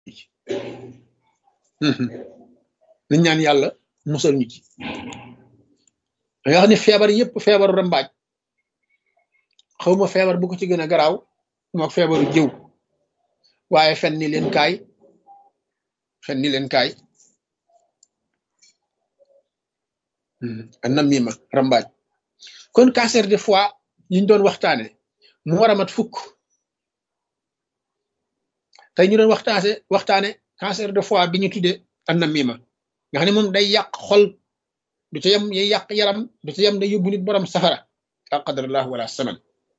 nañ ñaan yàlla musal ñu ci da nga xam ne feebar yëpp feebaru rambaaj xawma feebar bu ko ci gën a garaaw mook feebaru jëw waaye fen ni leen kaay fen ni leen kaay anam mima rambaaj kon cancer de foie yiñ doon waxtaane mu war a mat fukk tey ñu doon waxtaane waxtaane cancer de foie bi ñu tuddee anam mima nga xam ne moom day yàq xol du ca yem yay yàq yaram du ca yem day yóbbu nit borom safara al qadarallah wala saman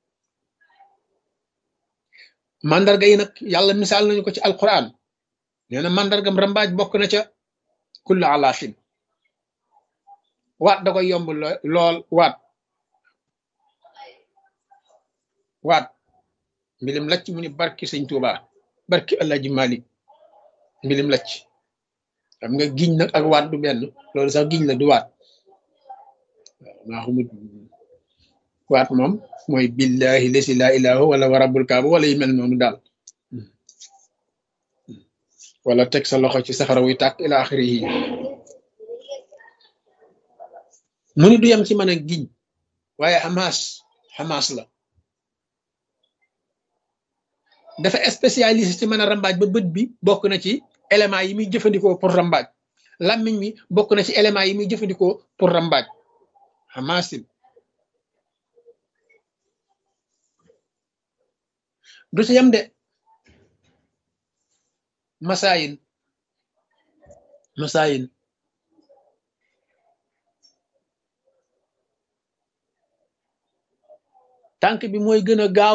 mandarga yi nag yàlla misaal nañu ko ci alquran nee na mandargam rambaaj bokk na ca kullu alaafin waat da koy yomb lool waat waat mbilim lacc mu ni barki sëñ Tuuba barki Alaaji Malik mbilim lacc xam nga giñ nag ak waat du benn loolu sax giñ la du waat waaw maa xamut waat moom mooy billahi lesi laa ilaaha wala wa rabbul kaaba wala yu mel noonu daal wala teg sa loxo ci safara wuy tàkk ila axiri yi mu ni du yem ci mën a giñ waaye xamaas xamaas la dafa spécialiste ci mën a rambaaj ba bët bi bokk na ci éléments yi muy jëfandikoo pour rambaaj làmmiñ mi bokk na ci éléments yi muy jëfandikoo pour rambaaj xamaasin du ci yem de masaayin masaayin tànk bi mooy gën a gaaw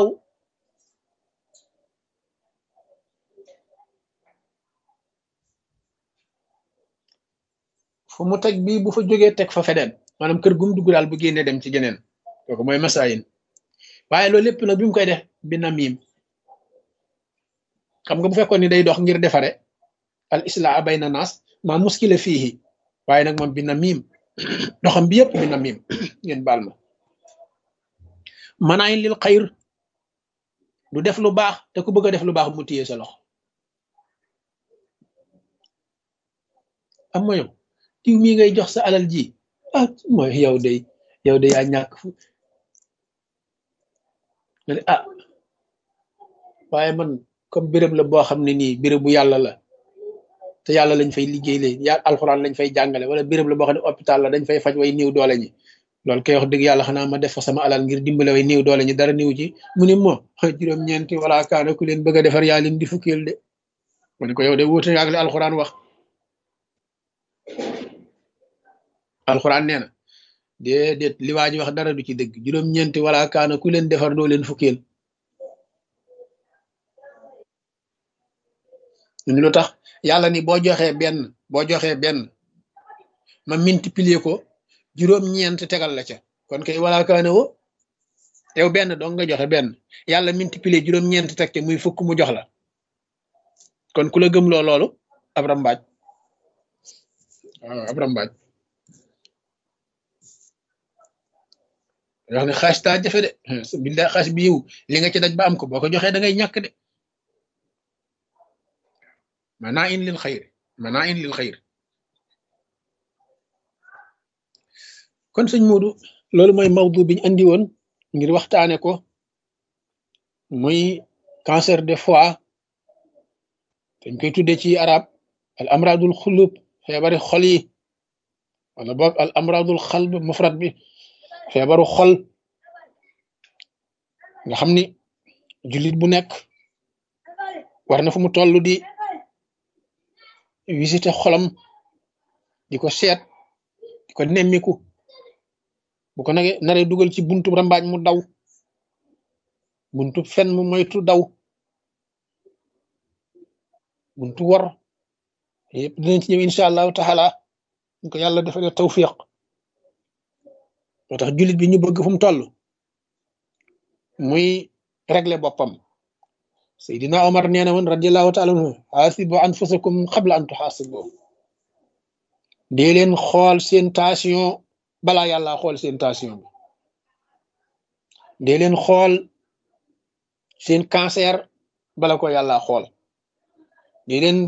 fu mu teg bii bu fa jógee teg fa feneen maanaam kër gum dugg daal bu génnee dem ci geneen kooku mooy masaayin waaye loolu lépp nag bi mu koy def bi na miim xam nga bu fekkoon ni day dox ngir defare al islaa bayna naas maa muskila fiihi waaye nag moom bi na miim doxam bi yëpp bi na miim ngeen baal ma manaayin lil xayr du def lu baax te ku bëgg a def lu baax mu téye sa loxo am ma yow diw mii ngay jox sa alal ji ah mooy yow day yow day yaa ñàkk fu nga ne ah waaye man comme béréb la boo xam ne nii béréb bu yàlla la te yàlla lañ fay liggéey lee ya alxuraan lañ fay jàngale wala béréb la boo xam ne hôpital la dañ fay faj way néew doole ñi loolu koy wax dëgg yàlla xanaa ma def fa sama alal ngir dimbale way néew doole ñi dara néew ci mu ne moo juróom-ñeenti wala kaana ku leen bëgg a defar yaa leen di fukkeel de ma ne ko yow de wuute ak li alxuraan wax alxuraan nee na déedéet li waa ji wax dara du ci dëgg juróom-ñeenti wala kaana ku leen defar doo leen fukkeel ñu lu tax yàlla ni boo joxee benn boo joxee benn ma multiplier ko juróom-ñeent tegal la ca kon kay wala kaana wo yow benn dong nga joxe benn yàlla multiplier juróom-ñeent teg te muy fukk mu jox la kon ku la gëm loo loolu ab rambaaj waaw ab rambaaj wax ne xaas taa jafe de billaay xaas bi yiw li nga ci daj ba am ko boo ko joxee da ngay ñàkk de manaa in lil xayr manaa in lil xayr kon sëñ Moodu loolu mooy mawdu biñ andi woon ngir waxtaane ko muy cancer de foie dañ koy tudde ci arab al amradul xulub feebari xol yi wala boog al amradul xalb mufrad bi feebaru xol nga xam ni jullit bu nekk war na fu mu toll di visiter xolam di ko seet di ko nemmiku bu ko nage naree dugal ci buntu rambaaj mu daw buntu fen mu moytu daw buntu wor yëpp dinañ ci ñëw incha allahu taala ñu ko yàlla defalee tawfiq moo tax jullit bi ñu bëgg fu mu toll muy régler boppam Seydina Omar nee na woon radiallahu taala anhu xaasibu anfusakum qabla an tuxaasibu dee leen xool seen tension balaa yàlla xool seen tension bi dee leen xool seen cancer bala ko yàlla xool di leen